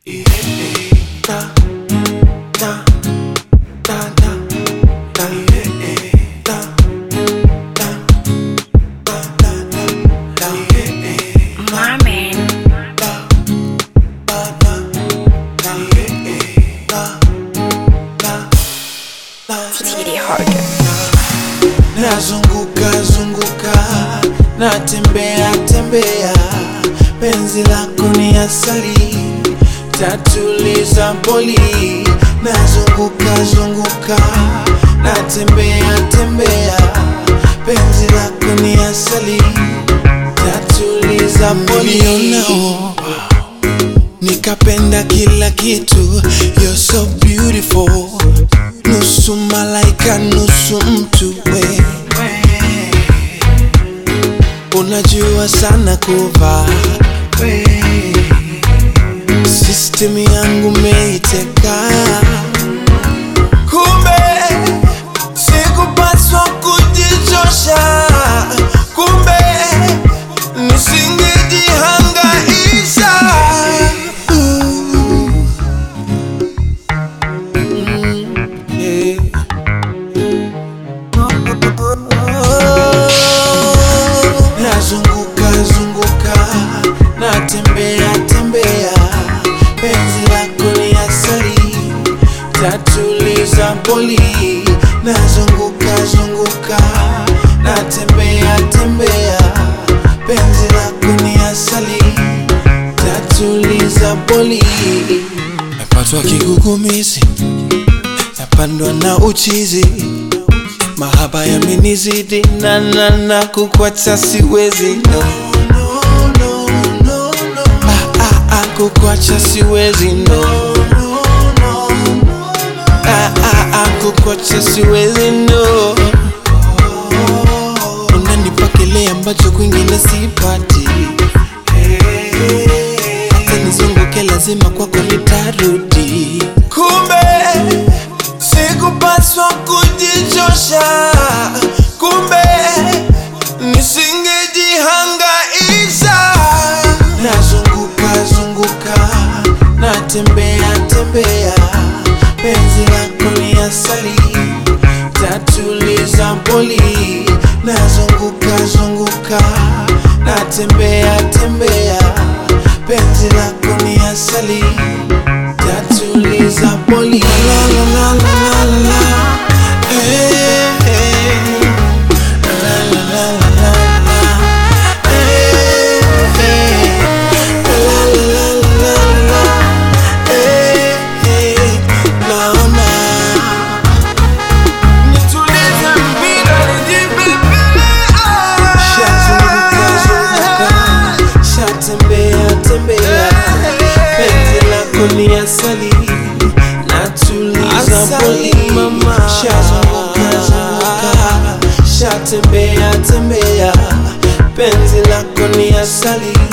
Marman. Titty harder. nazunguka zunguka natembea tembea penzi lako ni asali tatuliza boli nazunguka zunguka natembea tembea penzi lako ni asali tatuliza boli Nilionao, nikapenda kila kitu you're so beautiful nusu malaika nusu mtu we unajua sana kuvaa we system yangu meiteka kumbe sikupaswa kujichosha kumbe nisingejihangaisha Yeah. nazunguka zunguka natembea tembea penzi lako ni asali tatuliza boli nazunguka zunguka natembea tembea penzi lako ni asali tatuliza boli napatwa kigugumizi napandwa na uchizi mahaba yamenizidi na na na kukwacha siwezi no. Ah, ah, ah, kukwacha siwezi no. Ah, ah, ah, kukwacha siwezi no. Unanipa kile ambacho kwingine sipati hata nizunguke lazima kwako nitarudi kumbe sikupaswa kujichosha kumbe nisingejihangaisha nazunguka zunguka natembea tembea penzi lako ni asali tatuliza boli nazunguka zunguka natembea tembea penzi lako ni asali tatuliza boli la la la la la la eh, eh. La la la la la la. Eh, eh. La la la la la la. Eh, eh. Naona. Nitulize mpira nijibebe, ah. Shazunguka, zunguka. Shatembea, tembea. Penzi lako ni asali natuliza boli shazunguka zunguka shatembea tembea penzi lako ni asali